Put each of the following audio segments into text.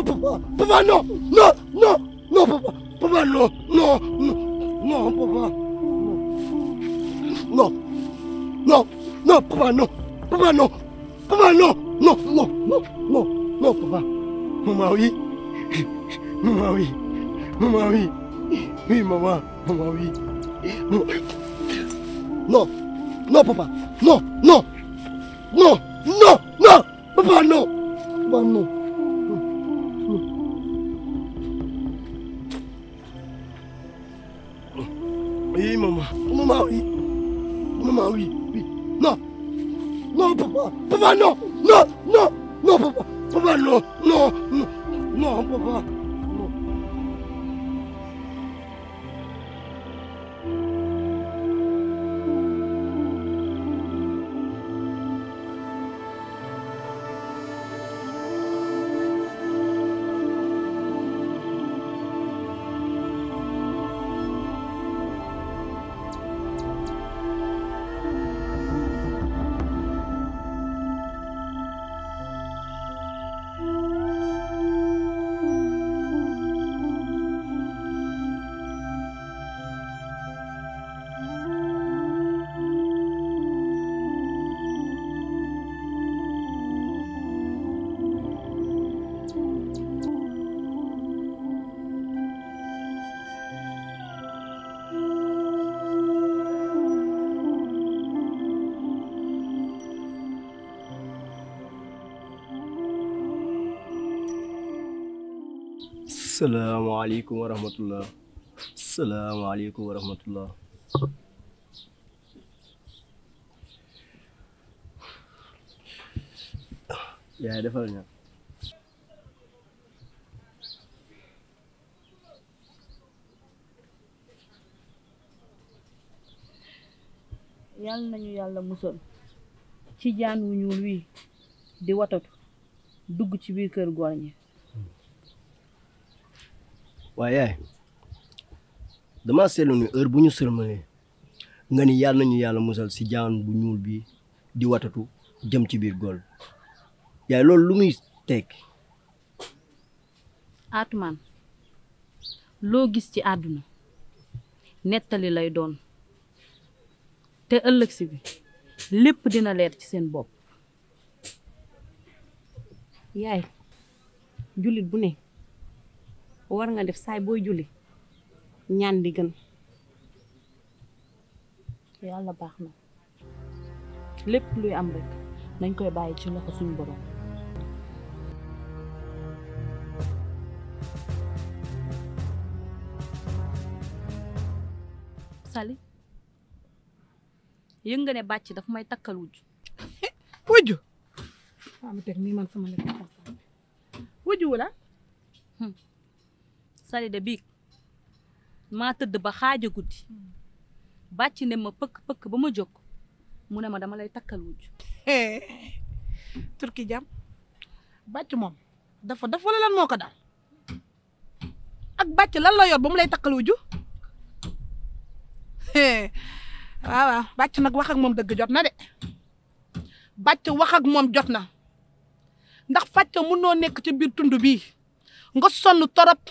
non papa papa non non non non papa papa non non non non papa non non non papa non papa non papa non non non non non non papa maman oui maman oui maman oui oui maman maman oui non non papa non non non non non papa non papa non Oui, maman. Maman, oui. Maman, oui. Oui. Non. Non, papa. Papa, non. Non, non. Non, papa. Papa, non. Non. Non, non papa. Non. salaamaaleykum wa rahmatullah salaamaaleykum wa rahmatullah yaay defal ña yàlla nañu yàlla musal ci jaan wu ñuul wii di watatu dugg ci biir kër góor ñi waaye yaay dama seetlu ni heure bu ñu sërmalee nga ni yàlla nañu yàlla musal si jaan bu ñuul bi di watatu jëm ci biir góol yaay loolu lu muy tekki Atumaan loo gis ci àdduna nettali lay doon te ëllëg si bi lépp dina leer ci seen bopp yaay jullit bu ne war nga def saay booy julli ñaan di gën yàlla baax na lépp luy am rek nañ koy bàyyi ci loxo suñu borom Sali yëg nga ne bàcc dafa may takkal wujj wujju waaw ma teg nii man sama lekk wujju wala Sali de biig maa tëdd ba xaaja guddi bàcc ne ma pëkk pëkk ba ma jóg mu ne ma dama lay takkal wujj turki jam bàcc moom dafa dafa wala lan moo ko daal ak bàcc lan la yor ba mu lay takkal wujju waaw waaw bàcc nag wax ak moom dëgg jot na de bàcc wax ak moom jot na ndax fàcc mënoo nekk ci biir tund bii nga sonn torop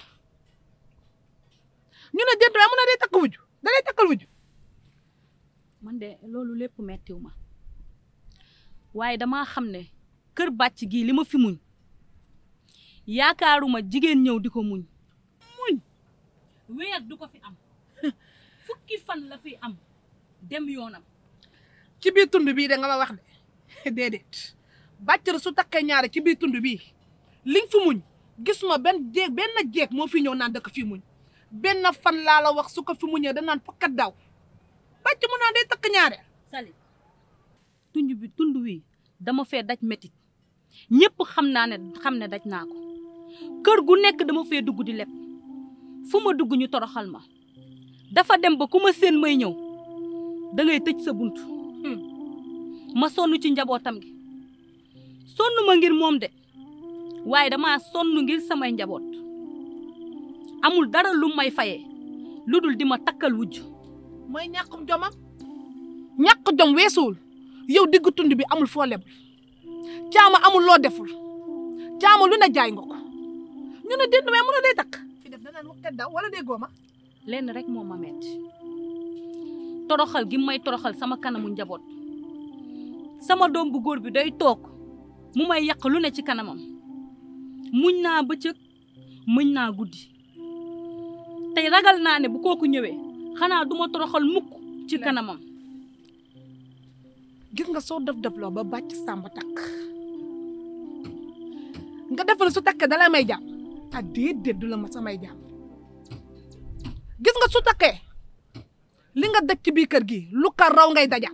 ñu ne déet waaye mu ne day takk wujju da lay takkal wujju man de loolu lépp mettiw ma waaye damaa xam ne kër bàcc gii li ma fi muñ yaakaaruma jigéen ñëw di ko muñ muñ weer du ko fi am fukki fan la fi am dem yoonam ci biir tund bii da nga ma wax de déedéet bàccër su takkee ñaare ci biir tund bii liñ fi muñ gisuma benn jéeg benn jéeg moo fi ñëw naan da ko fi muñ benn fan laa la wax su ko fi muñee da naan fakkat daw bàcc mu naan day takk ñaare Sali tund bi tund wi dama fee daj métit ñëpp xam naa ne xam ne daj naa ko kër gu nekk dama fee dugg di leb fu ma dugg ñu toroxal ma dafa dem ba ku ma seen may ñëw da ngay tëj sa bunt ma sonn ci njabootam gi sonn ma ngir moom de waaye dama sonn ngir samay njaboot amul dara lu may fayee lu dul di ma takkal wujj mooy ñàkkum jomam ñàkk jom weesuwul yow digg tund bi amul foo lebul caama amul loo deful caama lu ne jaay nga ko ñu ne déet mais mun a day takk fi def danaan waxkat daw wala déggoo ma lenn rek moo ma metti toroxal gi may toroxal sama kanamu njaboot sama doom bu góor bi day toog mu may yàq lu ne ci kanamam muñ naa bëccëg muñ naa guddi tey ragal naa ne bu kooku ñëwee xanaa duma toroxal mukk ci kanamam gis nga soo def def loo ba bàcc sàmba takk nga defal su takkee dalay may jàmm ah déedéet du la ma samay jàmm gis nga su takkee li nga daj ci biir kër gi lu ko raw ngay dajaat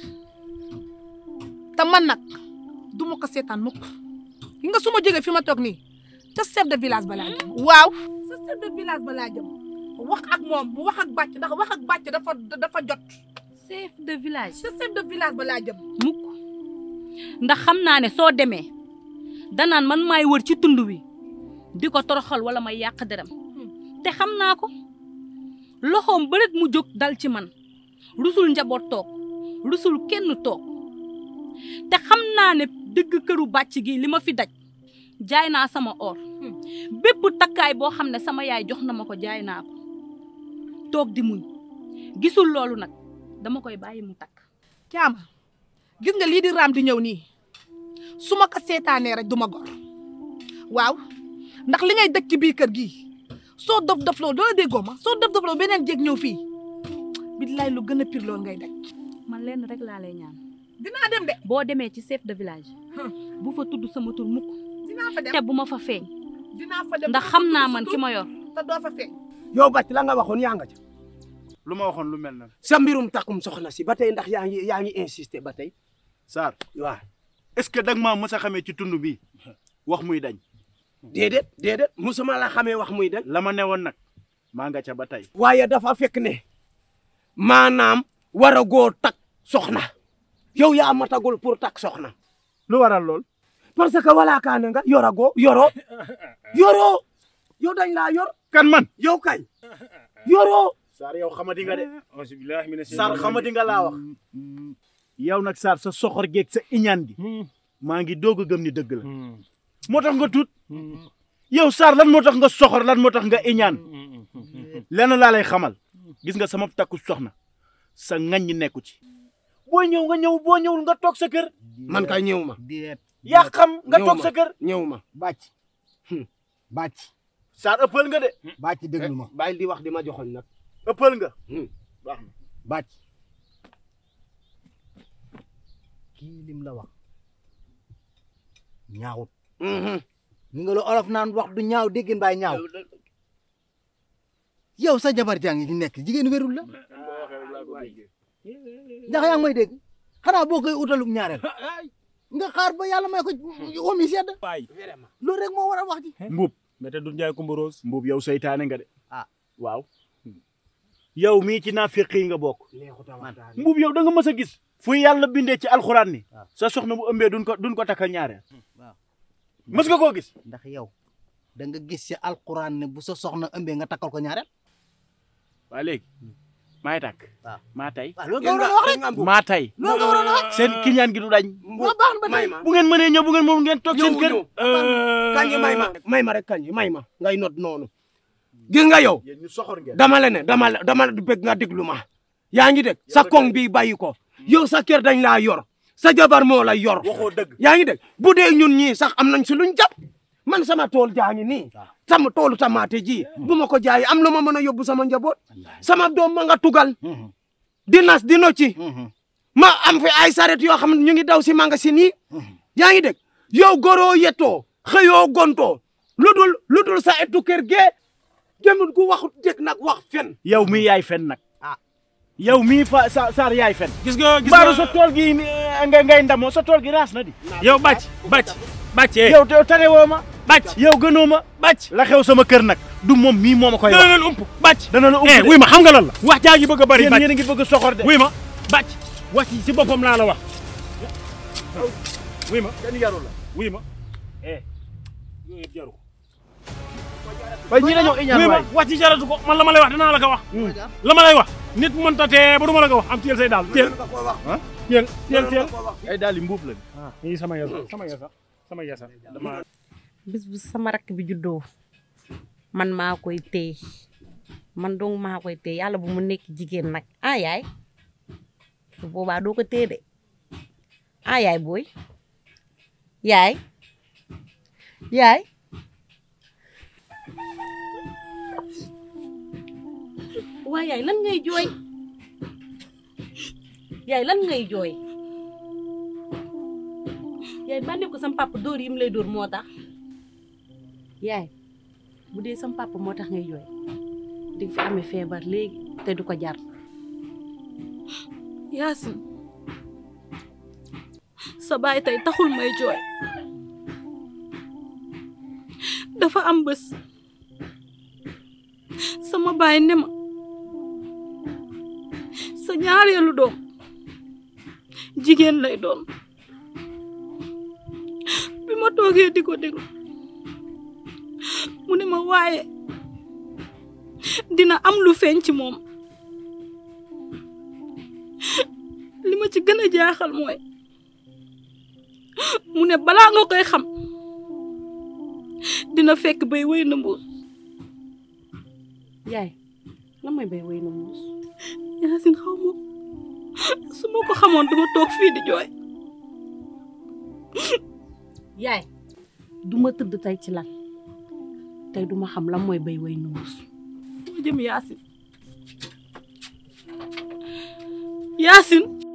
te man nag du ma ko seetaan mukk gi nga su ma jógee fi ma toog nii ca chef de village ba laa jëm waaw sa chef de village ba laa jëm wax ak moom bu wax ak bàcc ndax wax ak bàcc dafa dafa jot chef de village sa chef de village ba laa jëm mukk ndax xam naa ne soo demee danaan man maay wër ci tund wi di ko toroxal wala may yàq deram te xam naa ko loxoom bëreet mu jóg dal ci man rusul njaboot toog rusul kenn toog te xam naa ne dëgg këru bàcc gi li ma fi daj jaay naa sama or bépp takkaay boo xam ne sama yaay jox na ma ko jaay naa ko toog di muñ gisul loolu nag dama koy bàyyi mu takk caama gis nga lii di raam di ñëw nii su ma ko seetaanee rek du ma gor waaw ndax li ngay dëkk ci biir kër gii soo dof dof loo doo déggoo ma soo dof dof loo beneen jéeg ñëw fii billaay lu gën a pire loolu ngay daj man lenn rek laa lay ñaan dinaa dem de boo demee ci chef de village bu fa tudd sama tur mukk dinaa fa dem te bu ma fa feeñ dinaa fa dem ndax xam naa man ki ma yor te doo fa feeñ yow bàcc la nga waxoon yaa nga ca lu ma waxoon lu mel na sa mbirum takkum soxna si ba tey ndax yaa ngi yaa ngi insister ba tey Sarr waaw est-ce que dag maa mës a xamee ci tund bi wax muy dañ déedéet déedéet musuma la xamee wax muy dañ la ma newoon nag maa nga ca ba tey waaye dafa fekk ne maanaam war a goo tak soxna yow yaa matagul pour tak soxna lu waral lool parce que wala kaane nga yor a goo yoroo yoroo yow dañ laa yor kan man yow kay yoroo Sarr yow xamadi nga de Sarr xamadi nga laa wax yow nag Sarr sa soxor geeg sa iñaan gi maa ngi doog a gëm ni dëgg la moo tax nga tuut yow Sarr lan moo tax nga soxor lan moo tax nga iñaan lenn laa lay xamal gis nga sama takku soxna sa ngañ nekku ci boo ñëw nga ñëw boo ñëwul nga toog sa kër man kay ñëw ma yaa xam nga ñëw toog ma. sa kër ñëw ma bàcc bàcc Sarr ëppal nga de bàcc déglu ma bàyyi di wax di ma joxoñ nag ëppal nga baax na bàcc kii lim la wax ñaawut ñu nga la olof naan wax du ñaaw déggin baay ñaaw yow sa jabar jaa ngi nekk jigéen wérul la ndax yaa ngi may dégg xanaa boo koy utalum ñaareel nga xaar ba yàlla may ko omi sedd loolu rek moo war a wax ji mbuub mbete du njaay kumba rose mbuub yow seytaane nga de Ah. waaw yow mii ci naafiq yi nga bokk man mbuub yow da nga mës a gis fu yàlla bindee ci alxuraan ni waaw. sa soxna bu ëmbee duñ ko duñ ko takkal ñaareel waaw mës nga koo gis ndax yow da nga gis ci alquran ne bu sa soxna ëmbee nga takkal ko ñaareel waa léegi maay tàkk waaw. maa tay waaw loolu nga waroon a wax rek maa tay loolu nga waroon a wax seen kiñaan gi du dañ waaw baax na ba may tey ma bu ngeen mënee ñëw bu ngeen moom ngeen toog seen ñëw kër ñëw kañ may ma may ma rek kañ may ma ngay not noonu gis nga yow yéen ñu soxor ngeen dama la ne dama la dama la bëgg nga déglu ma yaa ngi dégg sa koŋ bi bàyyi ko yow sa kër dañ laa yor sa jabar moo la yor waxoo dëgg yaa ngi dégg bu dee ñun ñii sax am nañ si luñ jàpp man sama tool jaa ngi nii sama toolu tamaate ji bu ma ko jaayee am lu ma mën a yóbbu sama njaboot sama doom ma nga tugal di nas di nocci ma am fi ay saret yoo xam ne ñu ngi daw si magasin yi yaa ngi dégg yow goroo yettoo xëyoo gontoo lu dul lu dul sa ettu kër gee jëmut gu waxut dégg nag wax fen yow mii yaay fen nag Ah. yow mii fa sa Sarr yaay fen gis nga gis baaru nga sa tool gi eh, ngay ngay ndamoo sa tool gi raas na di yow bàcc bàcc bàcc eh yow te tane woo ma bàcc yow gënoo ma bàcc la xew sama kër nag du moom mii moo ma koy dana wax leen ump bàcc dana la eh ubbi wuy ma xam nga lan la wax jaa ngi bëgg a bari yéen bàcc yéen a ngi bëgg a soxor de wuy ma bàcc wax ci si boppam laa la wax wuy ma kenn yaru la wuy ma eh yooyu yëpp jaru ko waaye ñii dañoo iñaan wuy ma waay wax ci jaratu ko man la ma lay wax dinaa la ko wax la ma lay wax nit mënta tee ba du ma la ko wax am teel say daal teel teel teel teel ay daal di mbuub la nii sama yasa sama yasa sama yasa dama bis bu sama rakk bi juddoo man maa koy téye man dong maa koy téye yàlla bu mu nekk jigéen nag ah yaay su boobaa doo ko téye de ah yaay booy yaay yaay waa yaay lan ngay jooy yaay lan ngay jooy yaay bànne ko sam papa dóor yi mu lay dóor moo tax yaay bu dee sam papa moo tax ngay jooy di nga fi amee feebar léegi te du ko jar Yaasin sa baay tey taxul may jooy dafa am bés sama baay ne ma sa ñaareelu doom jigéen lay doon bi ma toogee di ko déglu mu ne ma waaye dina am lu feeñ ci moom li ma ci gën a jaaxal mooy mu ne balaa nga koy xam dina fekk bay wéy na mbuus yaay lan mooy bay wéy na muus Yaasin xaw ma su ma ko xamoon duma toog fii di jooy yaay duma tëdd tey ci lan tey duma xam lan mooy bay wéy na muus moo jëm Yaasin Yaasin